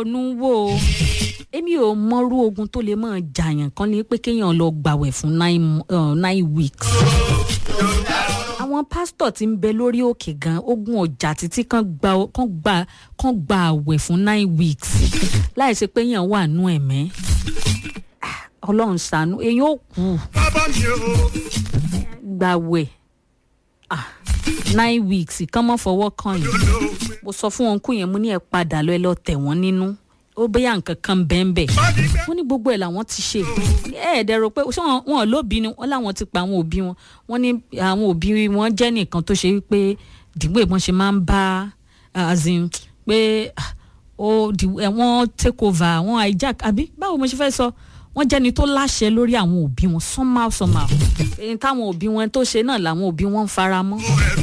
ronú wò ó èmi ò mọrú ogun tó lè máa jàyàn kan ní pé kéèyàn lọ gbàwẹ̀ fún nine, uh, nine weeks àwọn pásítọ̀ tí ń bẹ lórí òkè gan ogun ọjà títí kan gba kan gba kan gba àwẹ̀ fún nine weeks láì ṣe pé èèyàn wà nú ẹ̀mẹ́ Ah, ọlọ́run ṣàánú èèyàn ò kú bàbá mi o. gbàwẹ̀ Ah, nine weeks kán mọ́ fọwọ́ kàn yín mo sọ fún wọn kú yẹn mo ní ẹ padà lọ ẹ lọ tẹ̀ wọ́n nínú ó bẹ́yà nǹkan kan bẹ́ẹ̀ bẹ́ẹ̀ wọ́n ní gbogbo ẹ̀ làwọn ti ṣe ẹ ẹ̀ dẹ̀ rò pé ṣé wọn wọn lóbi ni wọ́n láwọn ti pa àwọn òbí wọn wọ́n ní àwọn òbí wọn jẹ́ nìkan tó ṣe wípé dìgbò ìbọn ṣe máa ń bá as in pé ah, ó di ẹ wọ́n take over wọ́n hijack àbí báwo mo ṣe fẹ́ sọ wọ́n jẹ́ni tó láṣẹ lórí àwọn òbí wọn somehow somehow èyí táwọn òbí wọn tó ṣe náà làwọn òbí wọn ń fara mọ́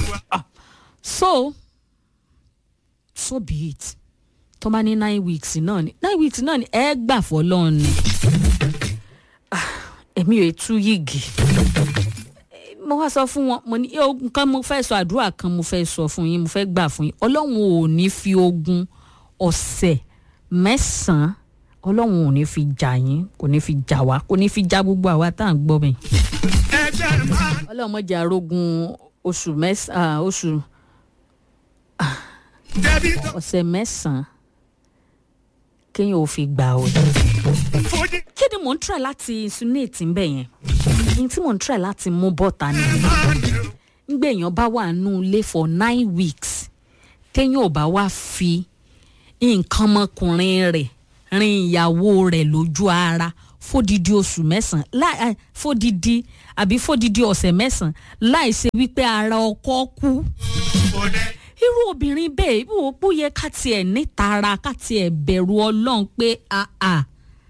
so so be it tó bá ní nine weeks náà ni nine weeks náà ni ẹ gbà fọlọ́run ni Ah, èmi ò tú yìgì mo wá sọ fún wọn mo ní "Ẹ, ogun kan mo fẹ́ sọ àdúrà kan mo fẹ́ sọ fún yín mo fẹ́ gbà fún yín ọlọ́run ò ní fi ogun ọ̀sẹ̀ mẹ́sàn-án ọlọ́run ò ní fi jà yín kò ní fi jà wá kò ní fi já gbogbo àwa tá à ń gbọ́ mi ẹ̀jẹ̀ máa ọlọ́run mọ̀jà arógun oṣù mẹ́sàn-án oṣù jẹ̀bi tó ọ̀sẹ̀ mẹ́sàn-án kéèyàn ò fi gbà ọ́ fojú kí ni mò ń try láti insinuate ń bẹ̀ yẹn ní tí mò ń try láti mú bọ́ta ni máa ní o. ngbé èèyàn bá wà nù ilé for nine weeks téèyàn ò bá wá fi nǹkan ọmọkùnrin rẹ̀ rin ìyàwó rẹ̀ lójú ara fódìdí oṣù mẹ́sàn-án láì ah, fódìdí àbí fódìdí ọ̀sẹ̀ mẹ́sàn-án láì ṣe wípé ara ọkọ kú òde irú obìnrin bẹ́ẹ̀ wò ó yẹ ká tiẹ̀ nítara ká tiẹ̀ bẹ̀rù ọlọ́run pé àà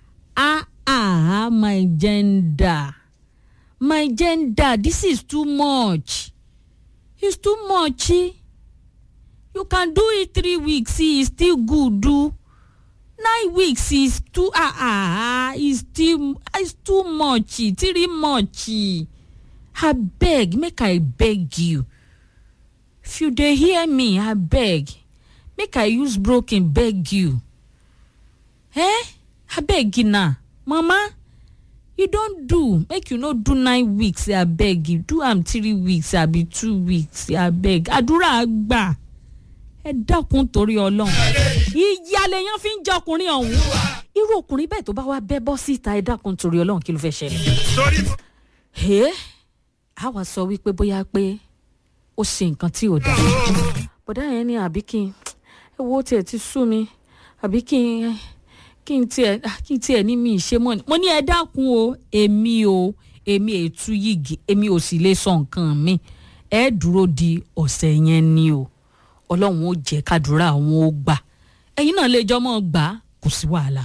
àà my gender my gender this is too much it's too much eh? you can do it three weeks eh, it's still good do nine weeks is too ah ah ah is still is too much eh, three much eh. abeg make i beg you if you dey hear me abeg make i use broken beg you eh abeg na mama you don do make you no do nine weeks abeg you do am three weeks abi two weeks abeg àdúrà gbà ẹ dákun torí ọlọ́run ìyá lèèyàn fi ń jẹ ọkùnrin ọ̀hún irú ọkùnrin bẹ́ẹ̀ tó bá wá bẹ́ bọ́ síta ẹ dákun torí ọlọ́run kí ló fẹ́ ṣẹlẹ̀ sórí mo ẹ á wá sọ wípé bóyá pé ó ṣe nǹkan tí ò dáa bọ̀dá yẹn ní àbí kí n ẹ wo tiẹ̀ ti sú mi àbí kí n kí n tiẹ̀ ah, kí n tiẹ̀ ní mi ìṣe mọ́ ni mo ní ẹ dákun o èmi o èmi ètú yìgì èmi ò sì lè sọ nǹkan mi ẹ dúró di ọ̀sẹ̀ yẹn ni o ọlọ́run ó jẹ́ kádùúrà àwọn ó gbà ẹ̀yin náà lè jọmọ́ gbà á, kò sí wàhálà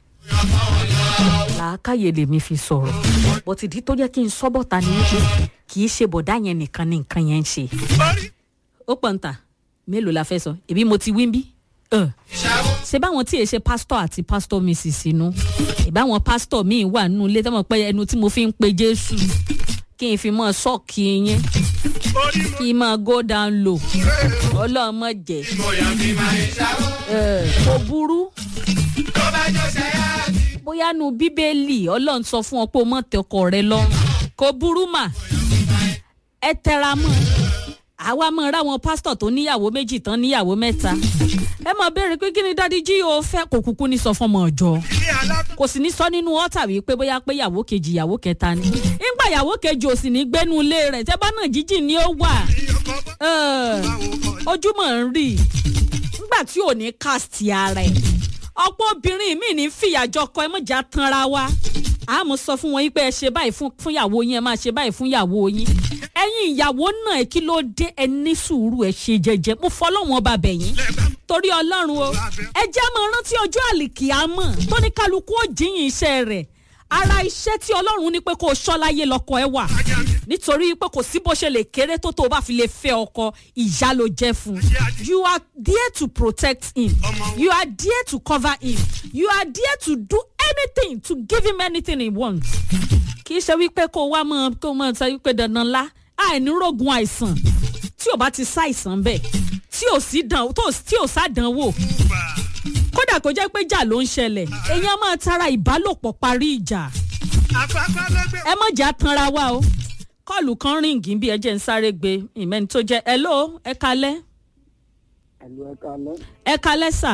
làákàyè lèmi fi sọ̀rọ̀ bọ̀tìdí tó jẹ́ kí n sọ́ bọ̀ta ni wípé kì í ṣe bọ̀dá yẹn nìkan ni nǹkan yẹn ń ṣe sórí ó pọ̀ ń tà mélòó la fẹ́ sọ èbí mo ti wí ń bí. Ẹ̀, ṣé báwọn tí èṣe pásítọ̀ àti pásítọ̀ mrs inú ìbáwọn pásítọ̀ míì wà nínú ilé tọ́mọ̀ pé ẹnu tí mo fi ń pe jésù kí n fi mọ́ ṣọ́ọ̀kì yẹn orí mo kí n máa go down low ọlọ́mọ jẹ́ bóyá bí máa ń ṣàwọ̀ ẹ̀, kò burú tó bá jọ ṣẹ́yà bí. bóyá nu bíbélì ọlọ́run sọ fún ọ pé o mọ̀ tẹ ọkọ rẹ lọ́rùn kò burú mà ẹ tẹra mọ́ àwa mọ̀ ra àwọn pásítọ̀ tó níyàwó méjì tán níyàwó mẹ́ta ẹ mọ̀ béèrè pé kí ni dádì jí o fẹ́ kò kúkú ní sọ fún ọmọ ọjọ́ ní alákọ̀ọ́ kò sì ní sọ nínú ọ́tà wípé bóyá pé ìyàwó kejì ìyàwó kẹta ni nígbà ìyàwó kejì ò sì ní gbénu ilé rẹ̀ tẹ́ bá náà jíjìn ni ó wà ọkọ̀ bá Ẹ̀, ojúmọ̀ ń rí i nígbà tí ò ní cast ara ẹ̀ ọ̀pọ̀ obìnrin mi ní fìyàjọ kọ ẹ mọ̀já tanra wa àmọ́ sọ fún wọn yín pé ẹ ṣe báyìí fún fún ìyàwó yín ẹ máa ṣe báyìí fún ìyàwó yín ẹ̀yin ìyàwó náà kí ló dé ẹ ní sùúrù ẹ ṣe jẹjẹ mo fọlọ́wọ́n ọba bẹ̀yìn torí ọlọ́run o ẹ jẹ́ mọ rántí ọjọ́ àlìkìámọ̀ tó ní kálukú ó jíyìn iṣẹ́ rẹ̀ ara iṣẹ́ tí ọlọ́run ní pé kó o ṣọ́ láyé lọ́kọ ẹ wà nítorí pé kò sí bó ṣe lè kéré tó tó o bá fi lè fẹ́ ọkọ ìyá ló jẹ́ fún you are there to protect him you are there to cover him you are there to do anything to give him anything he wants kì í ṣe wípé kó o wá mọ kó o mọ sọ wípé dandan lá àìnírógun àìsàn tí ò bá ti ṣàìsàn bẹ́ẹ̀ tí ò sí dán tó tí ò sádánwò kódà kó jẹ́ pé jà ló ń ṣẹlẹ̀ èèyàn máa tara ìbálòpọ̀ parí ìjà àpapọ̀ lẹ́gbẹ̀ẹ́. ẹ mọ̀ jà tanra wa o kọ́ọ̀lù kan ríǹgì bí ẹ jẹ́ ń sáré gbé ìmẹ́ni tó jẹ́ hello ẹ kalẹ́ àlọ́ ẹ̀ka alẹ́ ẹ kalẹ́ sà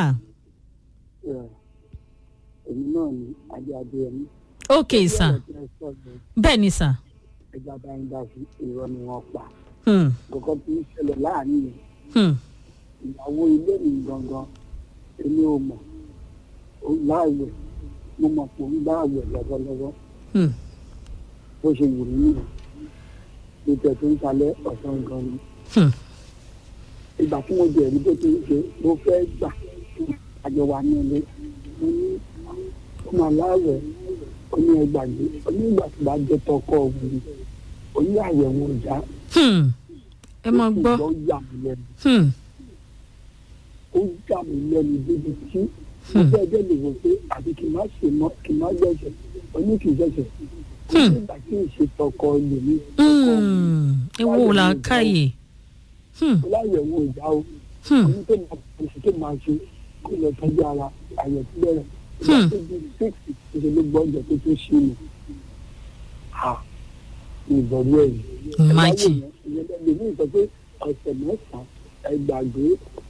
ẹ̀ èmi náà ní adé adé ẹni. ok sà bẹ́ẹ̀ ni sà ẹja bá ń dá sí irọ́ ni wọ́n pa hmm, kọ̀ọ̀kan tí ń ṣẹlẹ̀ láàrin yẹn hmm, ìyàwó ilé mi gangan èmi ò mọ̀ ó láàwẹ̀ mo mọ̀ pé ó ń láàwẹ̀ lọ́wọ́lọ́wọ́ hmm, bó ṣe wù mí nìyẹn ló tẹ̀ tó ń kalẹ̀ ọ̀sán gan ni hmm, ìgbà tí mo jẹ̀rí bó ti ń ṣe mo fẹ́ gbà àjọ wa ní ilé mo ní ó máa láàwẹ̀ ó ní ẹgbàgbé ó ní ìgbà tó bá jẹ́ tọkọ òun ó ní àyẹ̀wò ìjà hmm. ẹ mọ gbọ́ ó yà mí lẹ́nu hmm, ó yà mí lẹ́nu débi tí mo fẹ́ bẹ́ẹ̀ lè wò pé àbí kì í má ṣe mọ́ kì í má gbẹ̀ṣẹ̀ ó ní kì í gbẹ̀ṣẹ̀ ó ní ìgbà tí ì ṣe tọkọ lèmi tọkọ hmm. ewu là káyè hmm, ó láyẹ̀wò ìjà o hmm, ní tó máa oṣù tó máa ṣe kó lọ tọ́jú ara àyẹ̀ tó bẹ̀rẹ̀ ìgbà tó di six ṣe ló gbọ́ ọjọ́ tó tó ṣe nù. ha ìbọ̀rú ẹ̀ yìí. Imagine. ìyẹn lẹ́nu mi sọ pé ọ̀sẹ̀ mẹ́sàn-án ẹ gbàgbé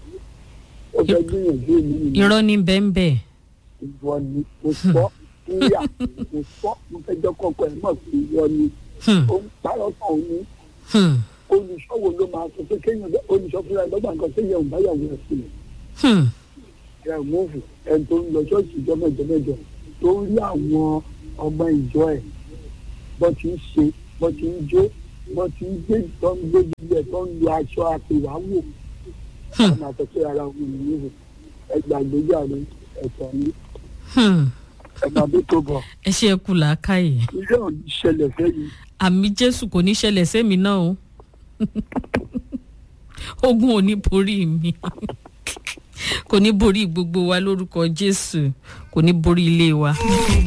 ó fẹ́ gbìyànjú èmi nìyẹn irọ́ ní bẹ́ẹ̀ ìwọ ni mo sọ níyà mo sọ mo fẹ́ jọ́ kọ́kọ́ ẹ̀ mọ̀ pé ìwọ ni hmm, ó ń parọ́ kan òun ní hmm, olùṣọ́wò ló máa sọ pé kéèyàn olùṣọ́ fúnra ẹ̀ lọ́gbà nǹkan kéèyàn ò báyàwó ẹ̀ sílẹ̀. hmm, ẹ múfù ẹni tó ń lọ ṣọ́ọ̀ṣì ìjọ mẹ́jọ mẹ́jọ tó ń rí àwọn ọmọ ìjọ ẹ̀ bọ́ ti ń ṣe bọ́ ti ń jó bọ́ ti ń gbé tó ń gbé gbogbo ẹ̀ tó ń lo aṣọ àpèwáwò ọmọ àtọ́kẹ́ ara òun nìyí ẹ gbàgbéjà rẹ ẹ̀tọ́ ni hmm. ẹ máa bí tó bọ̀ ẹ ṣe é kú là káyè ilé ò ní ṣẹlẹ̀ sẹ́yìn àmì jésù kò ní ṣẹlẹ̀ sẹ́mi náà o ogun ò ní borí mi kò ní borí gbogbo wa lórúkọ jésù kò ní borí ilé wa.